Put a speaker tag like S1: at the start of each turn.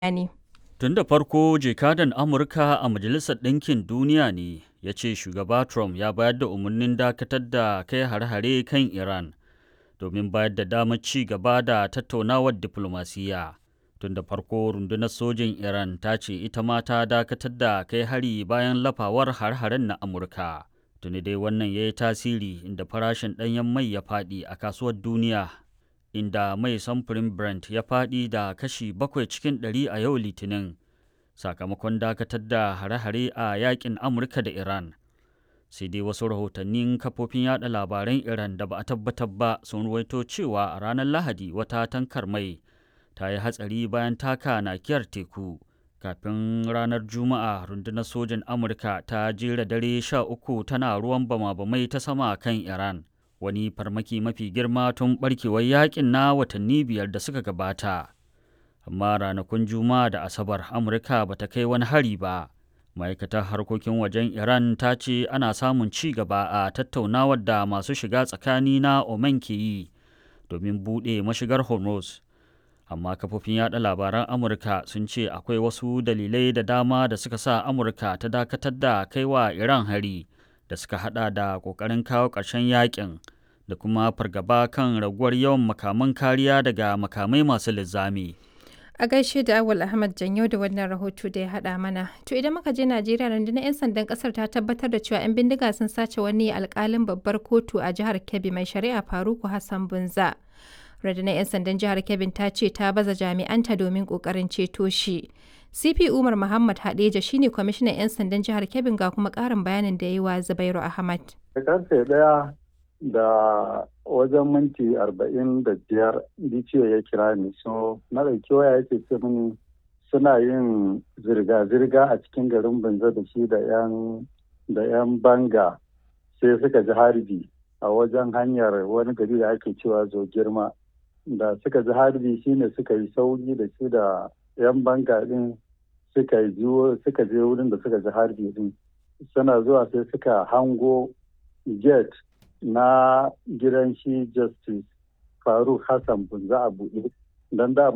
S1: bayani.
S2: Tun da farko jakadan Amurka a Majalisar Ɗinkin Duniya ne ya ce shugaba Trump ya bayar da umarnin dakatar da kai hare-hare kan Iran domin bayar da damar ci gaba da tattaunawar diflomasiyya. Tun da farko rundunar sojin Iran ta ce ita ma ta dakatar da kai hari bayan lafawar har-haren na Amurka. Tuni dai wannan ya yi tasiri inda farashin ɗanyen mai ya faɗi a kasuwar duniya inda mai samfurin Brent ya faɗi da kashi bakwai cikin ɗari a yau Litinin sakamakon dakatar da hare-hare a yakin Amurka da Iran. Sai dai wasu rahotannin kafofin yada labaran Iran da ba a tabbatar ba sun ruwaito cewa a ranar Lahadi wata tankar mai ta yi hatsari bayan taka nakiyar teku. Kafin ranar Juma'a rundunar sojin Amurka ta jera dare sha uku tana ruwan bama-bamai ta sama kan Iran. wani farmaki mafi girma tun barkewar yakin na watanni biyar da suka gabata amma ranakun juma'a da asabar amurka ba ta kai wani hari ba ma'aikatar harkokin wajen iran ta ce ana samun ci gaba a tattaunawar da masu shiga tsakani na oman ke yi domin buɗe mashigar hormuz amma kafofin yada labaran amurka sun ce akwai wasu dalilai da dama da suka sa amurka ta dakatar da kaiwa iran hari da suka hada da kokarin kawo ƙarshen yakin da kuma fargaba kan raguwar yawan makaman kariya daga makamai masu linzami.
S1: A gaishe da Awul Ahmad Janyo da wannan rahoto da ya haɗa mana. To idan muka je Najeriya rundunar 'yan sandan ƙasar ta tabbatar da cewa 'yan bindiga sun sace wani alƙalin babbar kotu a jihar Kebbi mai shari'a Faruku Hassan Bunza. Rundunar 'yan sandan jihar Kebbi ta ce ta baza jami'anta domin ƙoƙarin ceto shi. CP Umar Muhammad Hadeja shine kwamishinan 'yan sandan jihar Kebbi ga kuma ƙarin bayanin da ya yi wa Zubairu Ahmad.
S3: Karfe ɗaya da wajen minti arba'in da biyar DCO ya kira ni so na ɗauki waya yake ce mini suna yin zirga-zirga a cikin garin Banza da shi da 'yan da 'yan banga sai suka ji harbi a wajen hanyar wani gari da ake cewa zo girma da suka ji harbi shine suka yi sauri da shi da 'yan banga din suka suka je wurin da suka ji harbi din suna zuwa sai suka hango gate na gidan shi justice faruk hassan bunza a buɗe don da